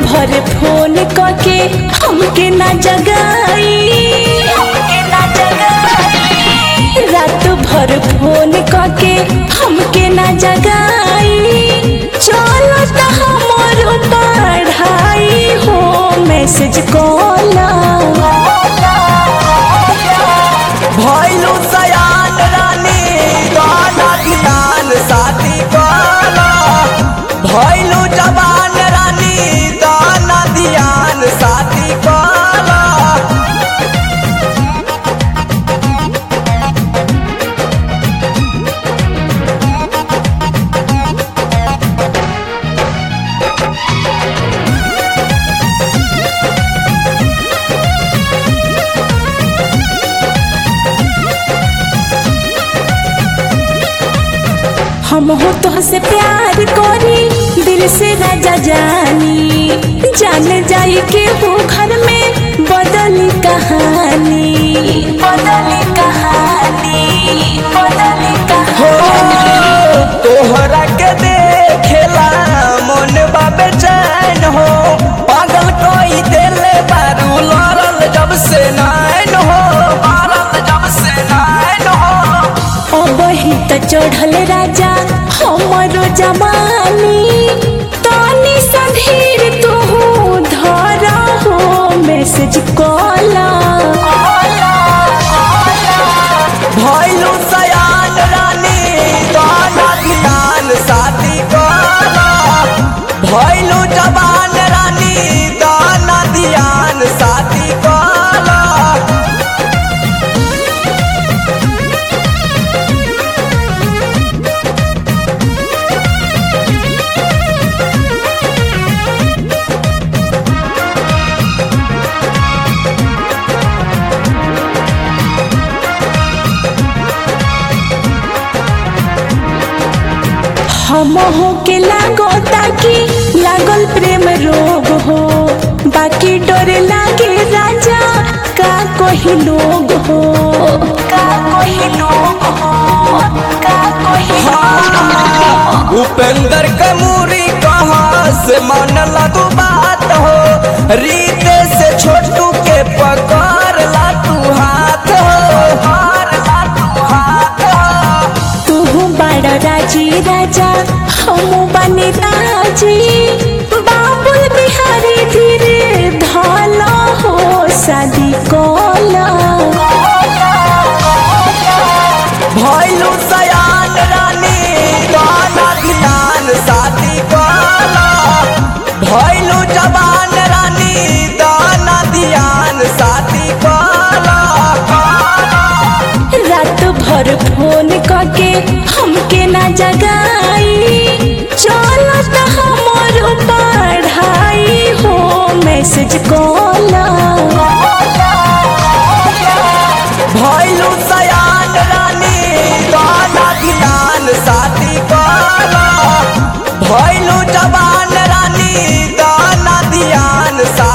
भर फोन करके हमके ना जगाई हमके ना जगाई रात भर फोन करके हमके ना जगाई चलो त हमर पढ़ाई हो मैसेज कॉल भैलू सयान रानी गाना ध्यान साथी काला भैलू जवान रानी गाना ध्यान साथी काला हम हो तो से प्यार करी दिल से राजा जानी जान जाई के वो घर में बदली कहानी बदली कहानी बदली हो कहानी तोहरा के देखेला मन बाबे चैन हो पागल कोई देले बारू लड़ल जब से नैन हो लड़ल जब से नैन हो अब ही तो चढ़ल राजा हमरो जवानी तानी संधीर तू धर हो मैसेज कॉला भैलू सयान रानी गाना ध्यान साथी गाना भैलू जवान रानी गाना ध्यान साथी गाना हम हो के लागो ताकि लागल प्रेम रोग हो बाकी डरे लागे राजा का कोई लोग हो का कोई लोग हो का कोई लोग हो उपेंद्र कमूरी कहाँ से मन लगू बात हो रीते से छोटू के पकड़ ला तू हाथ हो पकड़ ला तू हाथ हो तू बड़ा राजी राजा हम बने राजी बाबुल बिहारी धीरे धाला हो शादी कोला भैलू सयान रानी गाना ध्यान साथी गाना भैलू जवान रानी गाना ध्यान साथी गाना रात भर फोन करके हमके ना जगाई चलो त हमर पढ़ाई हो मैसेज कॉल भैलू सयान रानी गाना ध्यान साथी गाना भैलू जवान रानी गाना ध्यान साथी